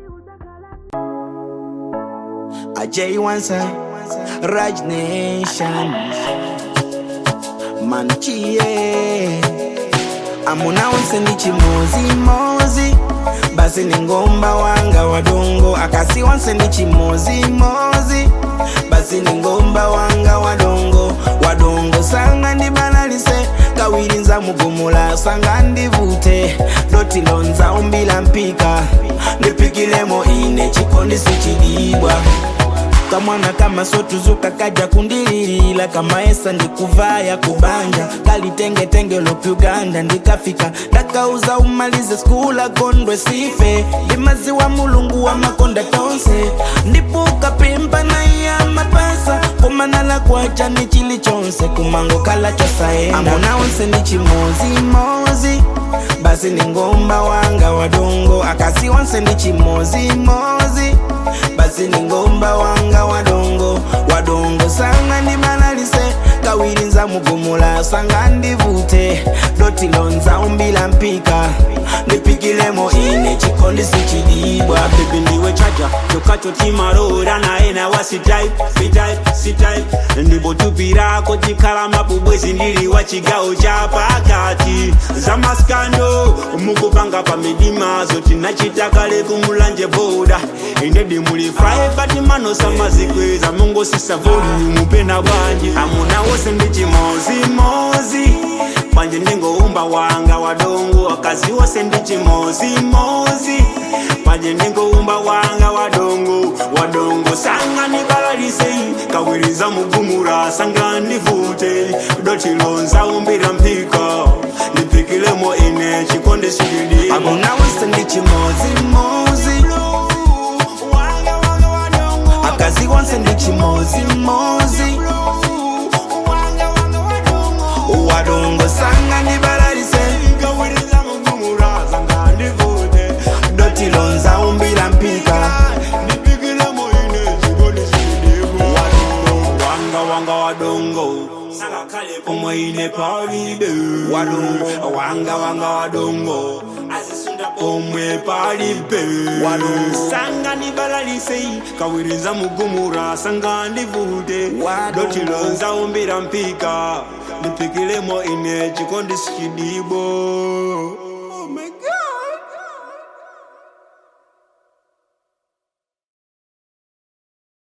Ajay Wansa, Raj Nation, Manchie, Amuna Wansa ni chimozi mozi, basi ni ngomba wanga wadongo, akasi Wansa ni chimozi mozi, basi ni ngomba wanga wadongo, wadongo sanga ndi banalise, kawiri nza mugumula sanga ndivute, doti lonza umbila mpika, ndipikilemo ine chikondi sichidibwa kamwana kama sotuzuka kaja kundililila kama esa ndikuvaya kubanja kalitengetenge lopyuganda ndikafika ndakauza umalize skula gondwe sife ndimaziwa mulungu wa makonda tonse ndipuka pimpa na iya mapasa kumanala kwacha ni chili chonse kumango kala chosaenda amona onse ndi chimozimozi basi ni ngomba wanga wadongo akasi onse ndi chimozimozi basi ni ngomba wanga wadongo wadongo sanga ndibanalise kawiri nza mugumula sanga ndivute doti lonza umbila mpika ndipikilemo ine chikondi sichidibwa baby ndiwe chaja chokacho timarora naye nawa sitype sitype sitype ndibotupirako chikhala mabubwezi ndili wa chigawo cha pakati zamaskando mukupanga pa midima zoti nachitakale kumulanje boda indedi muli fry bati manosa mazikweza mungosisa volume pena bwanji amuna wose ndi chimozimozi bwanje ndingoumba wanga wadongo akazi wose ndi chimozimozi bwanje ndingoumba wanga wadongo wadongo sanga nibalalisei kawiriza mugumura sanga ndivute dotilonza umbira mpika ndipikilemo ine chikonde sikidi amona wose ndi chimozimozi akazi wonse ndi chimozimozi wadongo sanga ndibalalise kawiriza mugumura sanga ndivute doti lonza umbila mpika ndipikilemo ine chikonde sikidi wanga wanga wadongo omwe ine palibe Wadongo. wanga wanga wadongo omwe palibe sanga nibalalisei kawiriza mugumura sanga ndivute Wadongo. dotilonza umbira mpika ndipikilemo ine chikondi sichidibo